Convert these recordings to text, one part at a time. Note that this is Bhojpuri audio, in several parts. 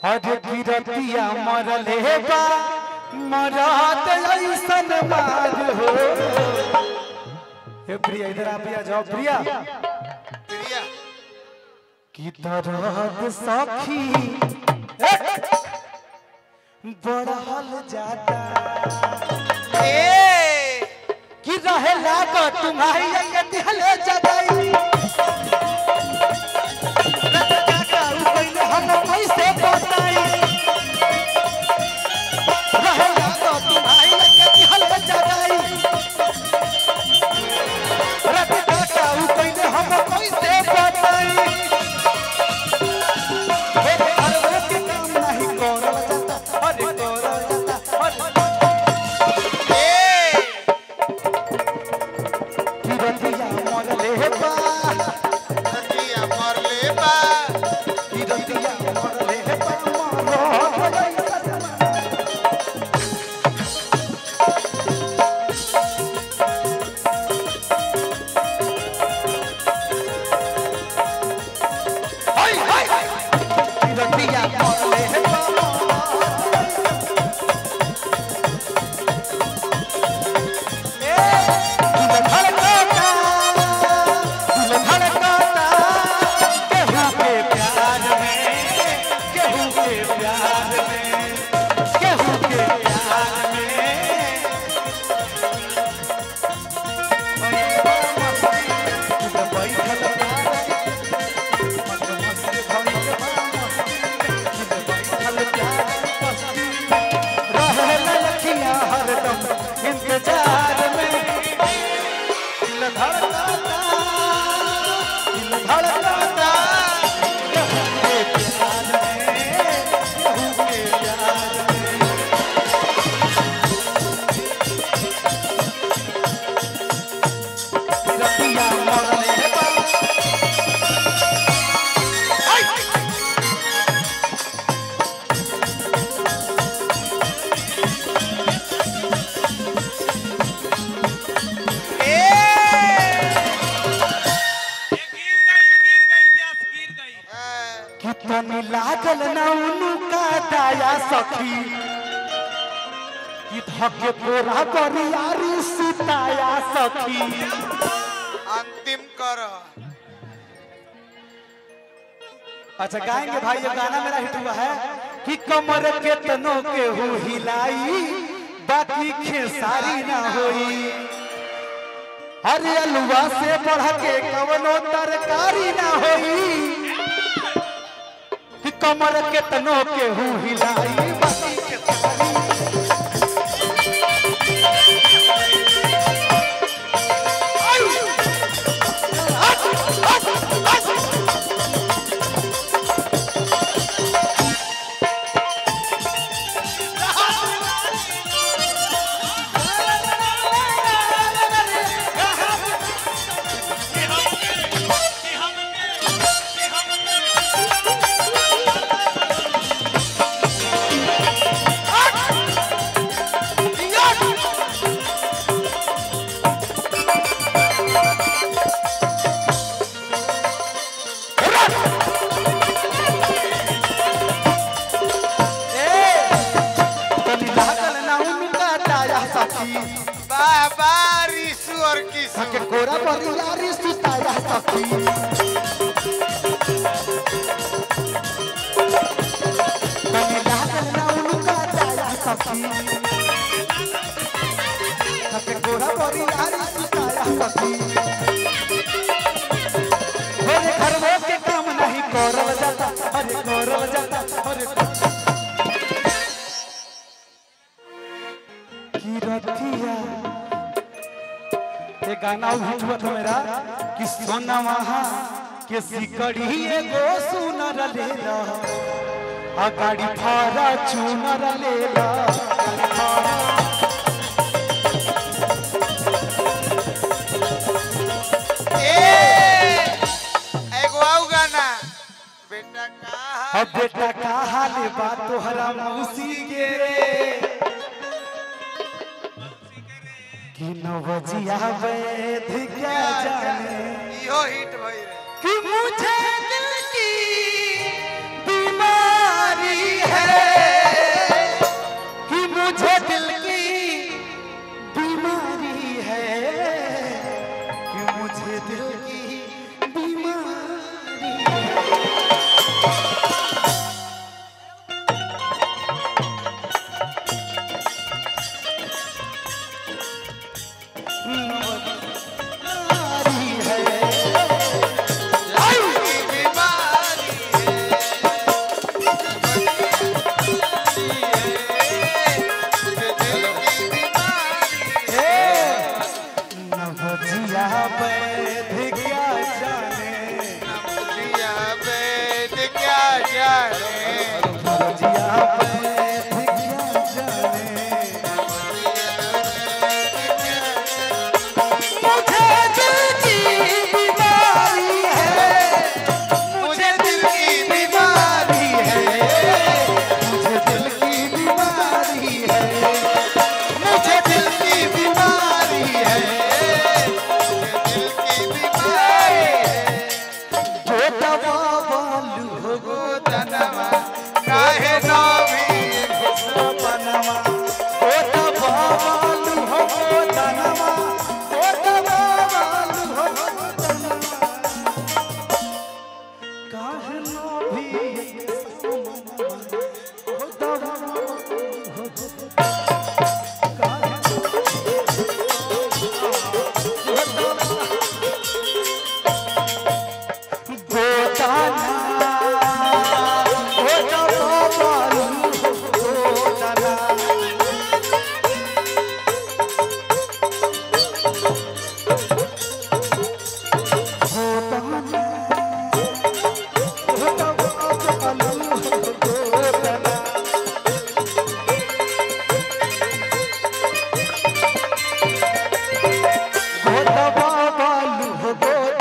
हरे गिरतिया मरले बा मरत ऐसन मार हो हे प्रिया इधर आ प्रिया जाओ प्रिया प्रिया की दर्द सखी बढ़ल जाता ए कि रहे लाग तुम्हारी के दिहले जगाई हम कैसे बताई रहे लाग तुम्हारी के दिहले जगाई रत काका उ कइले हम कैसे बताई हे अरे के काम नहीं करल जाता अरे करल जाता अरे ए रतिया मरले बा प्रिया मरले बा रतिया मरले बा मरल ऐसन हाय हाय रतिया मरले बा धड़कता दिल धड़कता केहू के प्यार में केहू के प्यार में केहू के प्यार में इंतजार में दिल धड़कता दिल धड़कता केहू के प्यार में केहू के प्यार में रतिया मरले बा गिर गई गिर गई प्यास गिर गई कितनी लागल ना उनका दया सखी कि धके कोरा बरियारी सुताया सखी अंतिम कर अच्छा गाएंगे भाई ये गाना मेरा हिट हुआ है कि कमर के तनों के हु हिलाई बाकी खेसारी ना होई अरे अलुआ से बढ़ के कवनो तरकारी ना होई कि कमर के तनों के हु हिलाई बाकी खेसारी तनी लागल ना उनका दया सखी बाबा रिसु और किसु के कोरा बरियारी सुताया सखी तनी लागल ना उनका दया सखी के कोरा बरियारी सुताया सखी मेरे घर में के काम नहीं करल जाता अरे करल जाता अरे की रतिया ये गाना हिट हुआ था मेरा कि सोना वहाँ के सिकड़ी एगो सुनर ले ला आ गाड़ी भाड़ा चूनर ले ला गाड़ी भाड़ा ए एगो आउ गाना बेटा कहा अब बेटा का हाल बा तोहरा मौसी के कि नवजिया वैध क्या जाने इहो हिट भई रे कि मुझे दिल की बीमारी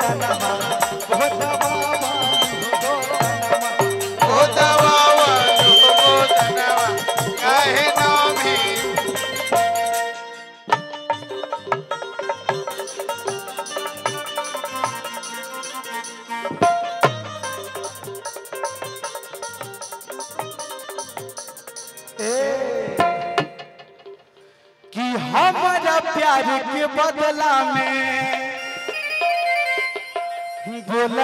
गोदनमा गोदवा हो गोदनमा ओ दवावा ओ दनवा काहे नामी कि हमारा प्यार के बदला में बोला